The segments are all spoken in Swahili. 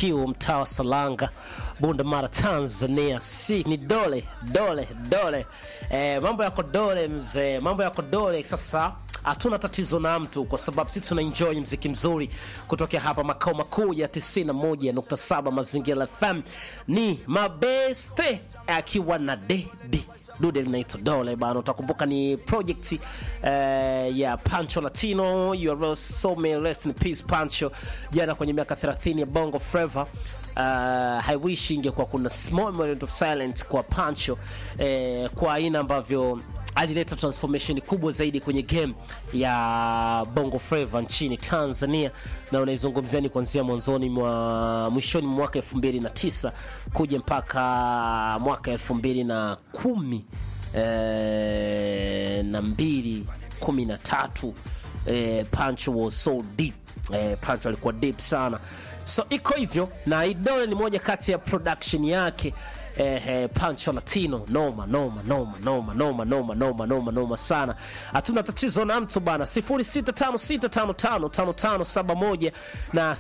HQ mtaa wa Salanga, Bunda Mara, Tanzania. Si ni dole dole dole. Eh, mambo yako dole mzee, mambo yako dole. Sasa hatuna tatizo na mtu kwa sababu sisi tuna enjoy mziki mzuri kutokea hapa makao makuu ya 91.7 Mazingira FM. Ni mabeste akiwa na dedi dude linaitwa Dole bana, utakumbuka ni project eh, ya Pancho Latino. You are so may rest in peace Pancho, jana kwenye miaka 30 ya Bongo Flava. Uh, I wish ingekuwa kuna small moment of silence kwa Pancho eh, kwa aina ambavyo alileta transformation kubwa zaidi kwenye game ya Bongo Flava nchini Tanzania, na unaizungumzia ni kuanzia mwanzoni mwa mwishoni mwa mwaka 2009 kuja mpaka mwaka 2010 eh, na mbili kumi na tatu eh, Pancho was so deep eh, Pancho alikuwa deep sana, so iko hivyo, na Idole ni moja kati ya production yake eh, eh, Pancho Latino noma noma noma noma noma noma noma noma noma sana. Hatuna tatizo na mtu bana, 0656555571 na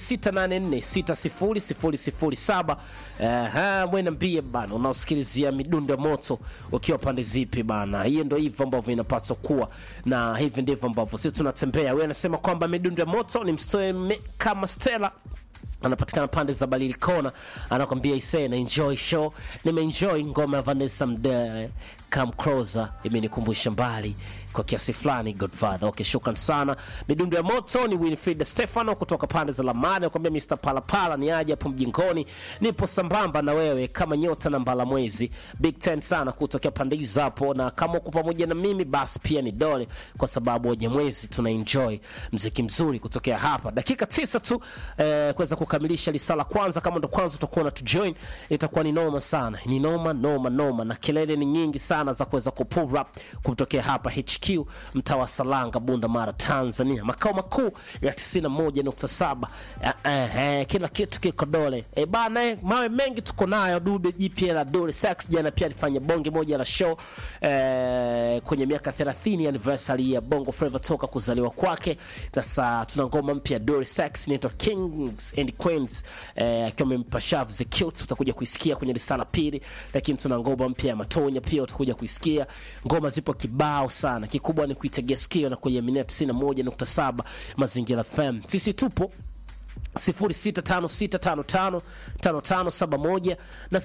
0684600007. Aha, mwe niambie bana, unaosikilizia midundo ya moto ukiwa pande zipi bana? Hiyo ndio hivyo ambavyo inapaswa kuwa, na hivi ndivyo ambavyo sisi tunatembea. Wewe anasema kwamba midundo ya moto ni mstoe kama Stella anapatikana pande za Balili Kona, anakwambia ise na enjoy show. Nimeenjoy ngoma ya Vanessa Mdee come closer, imenikumbusha mbali kwa kiasi fulani Godfather. Okay, shukran sana. Midundo ya moto ni Winfrida Stefano kutoka pande za Lamani, anakwambia Mr Palapala ni aje hapo mjingoni, nipo sambamba na wewe kama nyota na mbala mwezi. Big ten sana kutokea pande hizo hapo, na kama uko pamoja na mimi basi pia ni dole, kwa sababu wenye mwezi tuna enjoy mziki mzuri kutokea hapa. Dakika tisa tu eh, kuweza kukamilisha lisala kwanza. Kama ndo kwanza utakuwa na tujoin, itakuwa ni noma sana, ni noma noma noma, na kelele ni nyingi sana za kuweza kupull up kutokea hapa HQ mtaa wa Salanga, Bunda Mara, Tanzania, makao makuu ya 91.7. Eh, eh, eh, kila kitu kiko dole eh, bana eh, mawe mengi tuko nayo. Dube jipya la Dole Sax jana pia alifanya bonge moja la show eh, kwenye miaka 30 anniversary ya Bongo Flava toka kuzaliwa kwake. Sasa tuna ngoma mpya Dole Sax inaitwa Kings and Queens eh, akiwa amempa shavu the cute, utakuja kuisikia kwenye risala pili, lakini tuna ngoma mpya ya Matonya pia utakuja kuisikia. Ngoma zipo kibao sana, kikubwa ni kuitegea sikio na kuiaminia 91.7 Mazingira FM. Sisi tupo 0656555571 na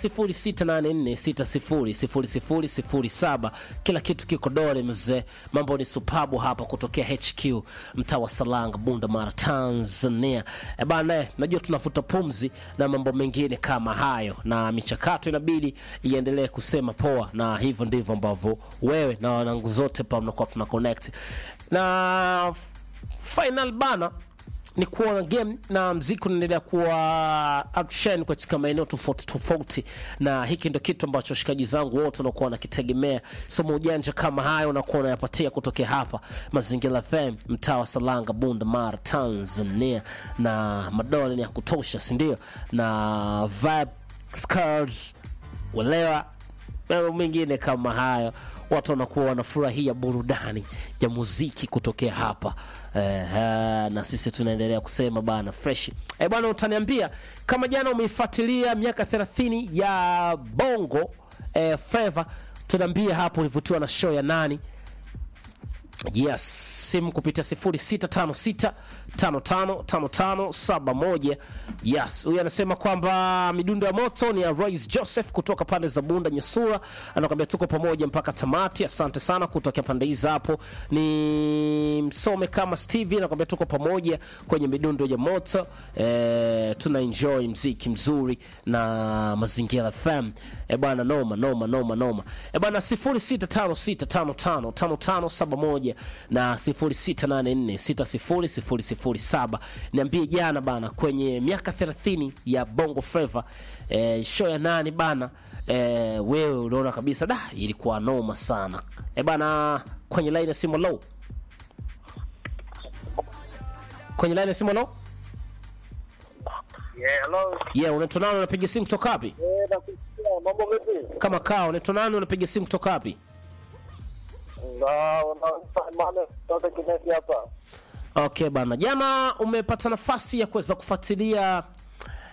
0684600007. Kila kitu kiko dole mzee, mambo ni supabu hapa kutokea HQ mtaa wa Salanga, Bunda Mara, Tanzania. E bana, najua tunafuta pumzi na mambo mengine kama hayo, na michakato inabidi iendelee kusema poa, na hivyo ndivyo ambavyo wewe na wanangu zote pa mnakuwa tuna connect na final bana ni kuona game na mziki unaendelea kuwa outshine katika maeneo tofauti tofauti, na hiki ndio kitu ambacho washikaji zangu wote wanakuwa wanakitegemea. Somo ujanja kama hayo unakuwa unayapatia kutokea hapa Mazingira FM, mtaa wa Salanga, Bunda Mara, Tanzania, na madola ni ya kutosha, si ndio? Na vibe scars walewa mambo mengine kama hayo watu wanakuwa wanafurahia burudani ya muziki kutokea hapa eh, na sisi tunaendelea kusema bana fresh eh, bwana utaniambia kama jana umeifuatilia miaka 30 ya bongo eh, flava tunaambia hapo ulivutiwa na show ya nani yes simu kupitia 0656 555571 yes huyu anasema kwamba midundo ya moto ni ya Royce Joseph kutoka pande za Bunda Nyesura anakwambia tuko pamoja mpaka tamati asante sana kutokea pande hizi hapo ni msome kama Stevie anakwambia tuko pamoja kwenye midundo ya moto e, tuna enjoy mziki mzuri na mazingira FM e bwana noma noma noma noma e bwana 0656555571 na 0684600007 niambie jana bana kwenye miaka 30 ya Bongo Flava eh, show ya nani bana eh, wewe unaona kabisa da ilikuwa noma sana e bana kwenye line ya simu low kwenye line ya simu low Yeah, hello. yeah unaitwa nani unapiga simu kutoka wapi Eh, nakusikia. Mambo vipi? kama kaa unaitwa nani unapiga simu kutoka wapi Na unafahamana kutoka Kinesi hapa. Okay bana, jana umepata nafasi ya kuweza kufuatilia